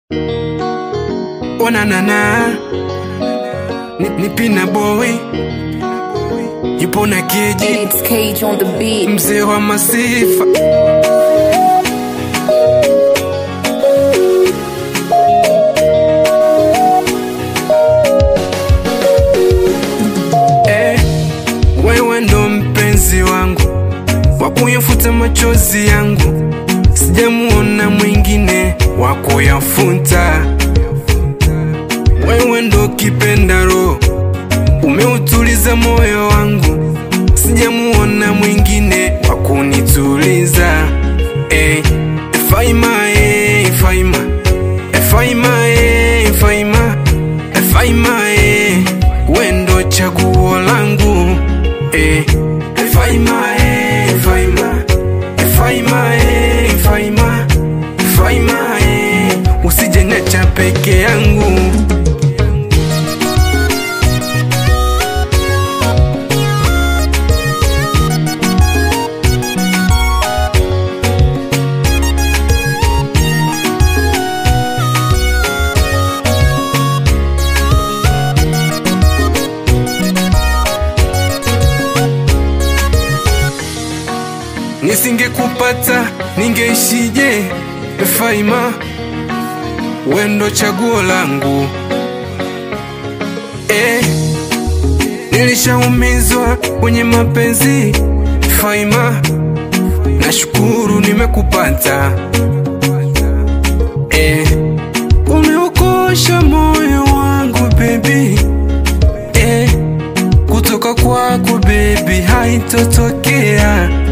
Onanana ni, ni Pina Boy yupo na keji It's Cage on the beat. mzee wa masifa eh, wewe ndo mpenzi wangu wa kuyafuta machozi yangu, sijamuona mwingine wa kuyafuta. Wewe ndo kipenda roho, umeutuliza moyo wangu, sijamuona mwingine wa kunituliza. Eh, Faima, eh, Faima, eh, Faima, eh, Faima, eh, Faima, eh, we ndo chaguo langu. Eh, Faima, eh, Faima, eh, Faima, eh, Faima, Faima, eh, usije niacha peke yangu. Nisingekupata ningeishije? Faima, wendo chaguo langu eh, nilishaumizwa kwenye mapenzi Faima, nashukuru nimekupata eh, umeukosha moyo wangu baby eh, kutoka kwako baby haitotokea